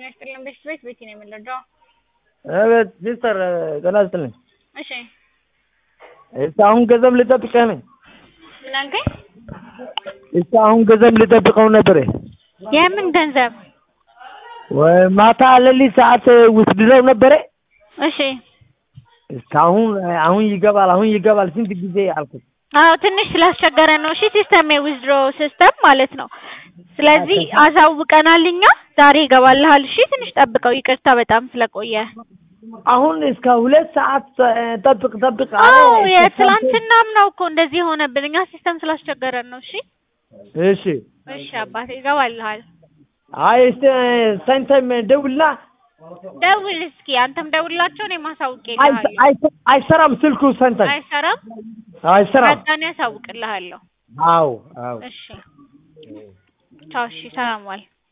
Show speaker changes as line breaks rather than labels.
ጤና ይስጥልን ቤት ቤት ቤቲ ነው የምንረዳው።
አቤት ሲስተር ጤና ይስጥልኝ።
እሺ
እስከ አሁን ገንዘብ ልጠብቅህ ነኝ።
ምን አልከኝ?
እስከ አሁን ገንዘብ ልጠብቀው ነበር።
የምን ገንዘብ?
ወይ ማታ ሌሊት ሰዓት ውስድረው ነበረ።
እሺ
እስካሁን አሁን ይገባል አሁን ይገባል ስንት ጊዜ አልኩት።
አዎ ትንሽ ስላስቸገረ ነው። እሺ ሲስተም የዊዝድሮ ሲስተም ማለት ነው። ስለዚህ አሳውቀናል እኛ ዛሬ ይገባልሃል። እሺ ትንሽ ጠብቀው። ይቅርታ በጣም ስለቆየ።
አሁን እስከ ሁለት ሰዓት ጠብቅ ጠብቅ
አዎ
አለ።
የትላንትናም ነው እኮ እንደዚህ የሆነብን እኛ ሲስተም ስላስቸገረን ነው። እሺ
እሺ
እሺ አባቴ ይገባልሃል።
አይ እስቲ ሳይንታይም ደውልና
ደውል እስኪ አንተም ደውላቸው እኔም አሳውቄ
አይ-
እልሃለሁ።
አይ- አይሰራም ስልኩ ሳይንታይም
አይሰራም
አይሰራም።
መጣኔ ያሳውቅልሃለሁ።
አዎ አዎ
እሺ ቻው። እሺ ሰላም ዋል።